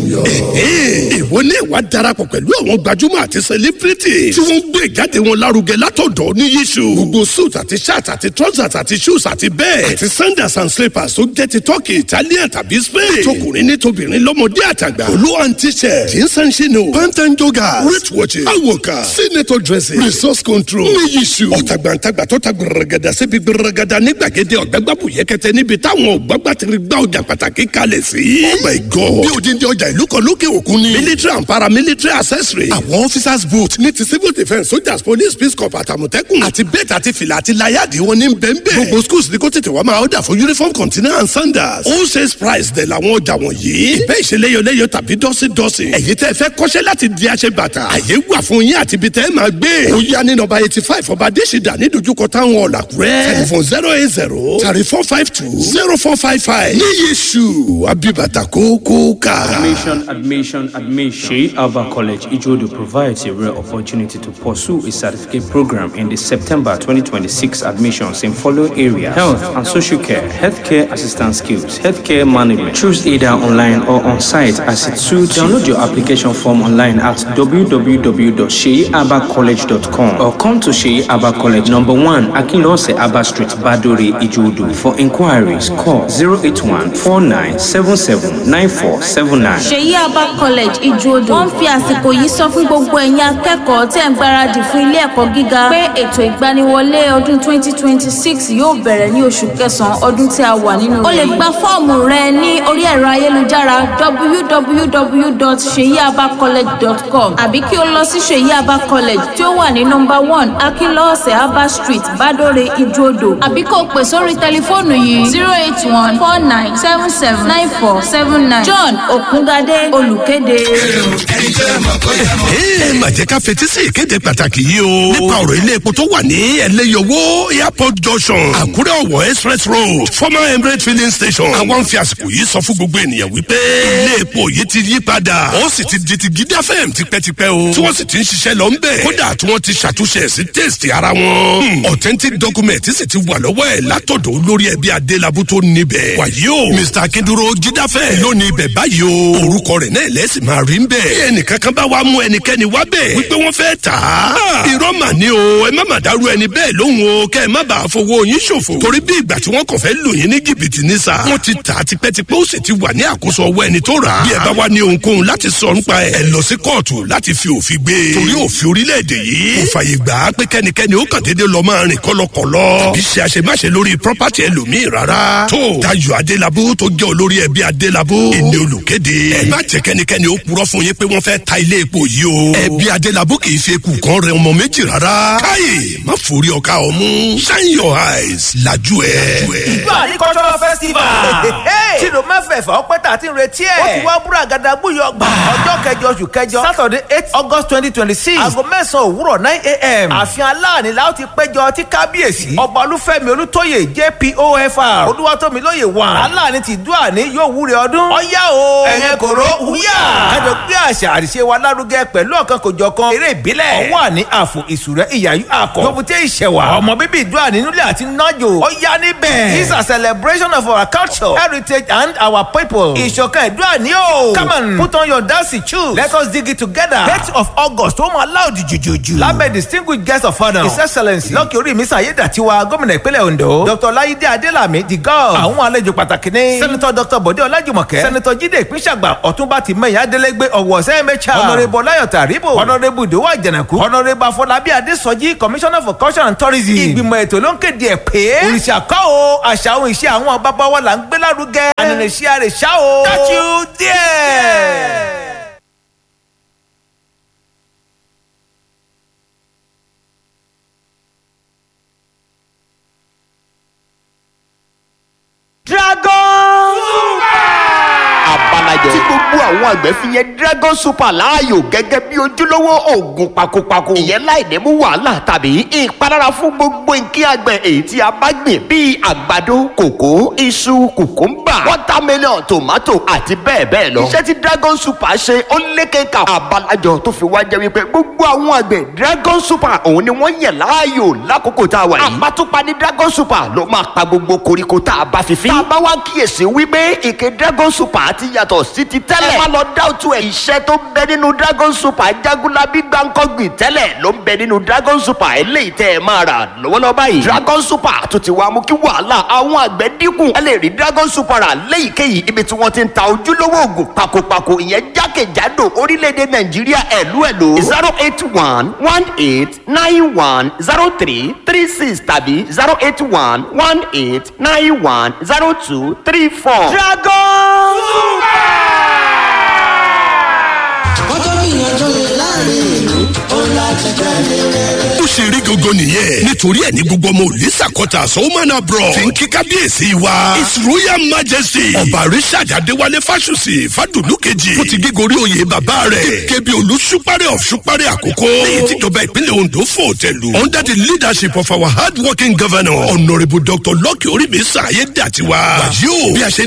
yọ. ìwọ ní ìwà darapọ̀ pẹ̀lú àwọn gbajúmọ̀ àti celebrity tí wọ́n ń gbé ìjáde wọn lárugẹ látọ̀dọ̀ ní yíṣu. gbogbo suit àti shirt àti trousers àti shoes àti bẹ́ẹ̀ àti sandals and slippers tó jẹ́ ti turkey italian tàbí spain. tọkùnrin ní tobìnrin lọ́mọdé àtàgbà. olú and t-shirt jeans and chino pant and joggers wrist watches awoka senator dressing resource control ní yíṣu. ọ̀tàgbàǹtàgbà tó ta gbẹrẹgẹdà síbi gbẹrẹgẹdà ní gbàgede ọ̀gbẹ́gbàbù yẹkẹtẹ níbi táwọn ọ̀gbàgbà ti rí gbá ọjà pàtàkì kalẹ̀ sí. oh my god bí odindi ọjà ìlú kan lókè òkun ni. military and paramilitary accessory. àwọn officers boot ní ti civil defence soldiers police peace corps àtàmọ̀tẹ́kùn. àti bẹ́ẹ̀tì àti fìlà àti láyàdì wọn ní bẹ́ẹ̀nbẹ́ẹ̀. gbogbo schools ní kó tètè wá máa ọ̀dà fún uniform container and sandals. all sales price dẹ̀ làwọn ọjà wọ̀nyí. ìbẹ́ ìṣeléyọléyọ tàbí dọ́sídọ́sí. ẹ̀yin tẹ́ fẹ́ kọ́ṣẹ́ láti di aṣẹ bàtà. àyè wà fún yín àti ibi tẹ́ ẹ máa gbé. ó yá ní nọ́mbà eighty five ọba adésìdá ní dojúkọ táwọn ọ̀làkúrẹ́. telephone zero eight zero thirty four five two zero four five five. ní yéṣu abibata kókó ká. Admission, admission, admission. Sheikh Alba College, Ijodo provides a rare opportunity to pursue a certificate program in the September 2026 admissions in following area health and social care, healthcare assistance skills, healthcare management. Choose either online or on site as it suits. Download your application form online at www.sheabacollege.com or come to Sheikh Alba College, number one, Akinlose Abba Street, Badore, Ijodo. For inquiries, call 081 4977 9479. ṣèyí abba college ìjòdò wọn fi àsìkò yìí sọ fún gbogbo ẹ̀yin akẹ́kọ̀ọ́ tẹ̀ ń gbáradì fún ilé ẹ̀kọ́ gíga pé ètò ìgbaniwọlé ọdún 2026 yóò bẹ̀rẹ̀ ní oṣù kẹsàn-án ọdún tí a wà nínú rẹ̀. o lè gba fọ́ọ̀mù rẹ ní orí ẹ̀rọ ayélujára www.seyiabacollege.com àbí kí o lọ sí ṣèyí abba college tí ó wà ní nọmba one akínlọ́ọ̀sẹ̀ abba street badore ìjòdò àbí kó o pè sórí tẹlifóònù yìí zero eight one four nine seven seven nine four seven nine john òkúngadé olùkéde. ẹ mà jẹ́ ká fetí sí ìkéde pàtàkì yìí o. nípa ọ̀rọ̀ ilé epo tó wà ní ẹlẹ́yọwó airport junction àkúrẹ́ ọ̀wọ̀ express road former emirate filling station. àwọn fi àsìkò yìí sọ fún gbogbo ènìyàn wípé ilé epo yìí ti yí padà ó sì ti di ti gíga fm tipẹ́tipẹ́ o. tí wọ́n sì ti ń ṣiṣẹ́ lọ ń bẹ̀. kódà tí wọ́n ti ṣàtúnṣe ẹ̀ sí taste ara wọn. Hmm, authentic document sì ti wà lọ́wọ́ ẹ̀ látọ̀dọ̀ olórí ẹbí adélábù tó níbẹ̀. wàyí o mr akinduro jídáfẹ́ ló ní ibẹ̀ báyìí o. orúkọ rẹ̀ náà lẹ́sìn máa rí ń bẹ̀. bí ẹnìkan kan bá wá mú ẹnikẹ́ni wá bẹ̀ wípé wọ́n fẹ́ tà á. irọ́ mà ní o ẹ má mà dárú ẹni bẹ́ẹ̀ lóhùn o kẹ́ ẹ má bàa fowó yín ṣòfò. torí bí ìgbà tí wọ́n kàn fẹ́ lò yín ní jìbìtì ní sa. wọ́n ti tà á tipẹ́tipẹ́ ó sì ti wà ní àkóso ọwọ́ ẹni tó rà á. bí ẹ bá wá ní ohunkóhun láti sọ nípa ẹ ẹ lọ sí kóòtù láti fi òfin gbé. torí òfin orílẹ̀-èdè yìí kò fàyè gbà á pé kẹ́nikẹ́ni ó kàn déédéé lọ máa rìn kọ́lọ́kọ́lọ́. tàbí ṣe àṣemáṣe lórí property ẹlòmíì rárá. tó Dayọ̀ Adélabú tó jẹ́ olórí ẹbí Adélabú ìní olùkéde. ẹ má jẹ́ kẹ́nikẹ́ni ó purọ́ fún yín pé wọ́n fẹ́ ta ilé epo yìí o. ẹbí Adélabú kì í fi ekù kan rẹ ọmọ méjì rárá. káyè má forí ọkà ọmú. shine your eyes lajú ẹ. ìgbà ní cultural festival. tìlù mẹ́fẹ̀ẹ̀fà ọpẹ́ tà ti ń retí ẹ̀. ó ti wá búra gàdá gbúyọ gbà. ọjọ́ kẹjọ oṣù kẹjọ saturday eight august twenty twenty six. aago mẹ́sàn-án òwúrọ̀ nine a.m. ààfin aláàní la ó ti péjọ tí kábíyèsí. ọba olúfẹ́mi olútóyè jpofr. olúwatómilóye wà. aláàní ti dúà ní yóò wúre ọdún. ọ̀yá o. ẹ̀yẹ kòró wúyà. kájọ gbé àṣà àríṣe wa lárugẹ pẹ̀lú ọ̀kan kòjọ̀kan eré ìbílẹ̀. ọwọ́ àní àfò ìsúrẹ́ ìyàyú àkọ́. lóbùté ìṣẹ̀wà. ọmọ bíbí ìdúrà nílẹ̀ àti nájò. ọ̀yá níbẹ̀. this is a celebration of our culture heritage and our people. ìṣọ̀kan ìdúrà ní o. come on put on your dancing shoes. let us dig it together. date of august ó máa láòdì jùjùjù. lábẹ́ distinguished guest of honour. his excellence lọ́kì orí mi sàyédàtiwa gómìnà ìpínlẹ̀ ondo. dr láyídé adélàmí the god. àwọn àlejò pàtàkì ní. senator dr bọ̀dé ọlájùmọ̀kẹ́. senator jíde ìpínṣàgbà ọ̀túnba tìmẹ̀yà adélégbé ọ̀wọ̀ sẹ́mẹ̀chà. honourable ọláyọ̀tà ríbò. honourable ìdòwò àjànàkú. honourable afọlábí adésọjí commissioner for culture and tourism. ìgbìmọ̀ ètò ló ń kéde ẹ̀ pé. òrìṣà kọ́ o àṣà ohun ìṣe àwọn bàbá wa là ń gbé lárugẹ. ànànàṣí àrèṣà o. catch you there. dragon. abalajẹ tí gbogbo àwọn àgbẹ̀ fi yẹn dragon super láàyò gẹ́gẹ́ bí ojúlówó oògùn pakopako. ìyẹn láì ní mú wàhálà tàbí ìpalára fún gbogbo nǹkan àgbẹ̀ èyí tí a bá gbìn bíi àgbàdo kòkó iṣu kùkúmbà watermelon tomato àti bẹ́ẹ̀ bẹ́ẹ̀ lọ. iṣẹ́ tí dragon super ṣe ó lékeka abalajọ tó fi wá jẹ́ wípé gbogbo àwọn àgbẹ̀ dragon super òun ni wọ́n yẹ̀ láàyò lákòókò tá a wà yìí. àbátúpa ní dragon super ló máa pa gbogbo koríko tá a bá fi fín. tá a bá wá kíyèsí wípé ìké dragon super ti yàtọ̀ sí ti tẹ́lẹ̀. má lọ dá òtún ẹ̀. iṣẹ́ tó ń bẹ nínú dragon super jagunlabi gbàǹkọ́gbìn tẹ́lẹ̀ ló ń bẹ nínú dragon super eléyìí tẹ́ ẹ máa rà lọ́wọ́lọ́wọ́ báyìí. dragon super tó ti wá mú kí wàhálà àwọn àgbẹ̀ dínkù. ẹ lè rí dragon super rà léyìíkéyìí ibi tí wọ́n ti ń ta ojúlówó oògùn pakopako ìyẹn jákèjádò orílẹ̀-èdè nàìjíríà ẹ̀lú ẹ̀lú. zero eight one one eight nine one zero three three six tàbí zero eight one one eight nine one zero two three four. dragon kọ́tọ́ gbìyànjú rẹ̀ láàrin ìlú ó láti tẹ̀lé rẹ̀. ó ṣe rí gangan nìyẹn nítorí ẹ ní gbogbo ọmọ òlísà kọta sọ́wọ́mọ́nà bro fi ń kí kábíyèsí wa his royal majesty ọba richard adéwálé fásùsì fàdùnú kejì fún ti gígorí oyè bàbá rẹ̀ gẹ́gẹ́ bí olùsúpárẹ̀ of súpárẹ̀ àkókò lẹ́yìn tíjọba ìpínlẹ̀ ondo fò tẹ̀lú under the leadership of our hard working governor honourable dr lucky oríbi sàyé dàtiwa wàyí o bí a ṣe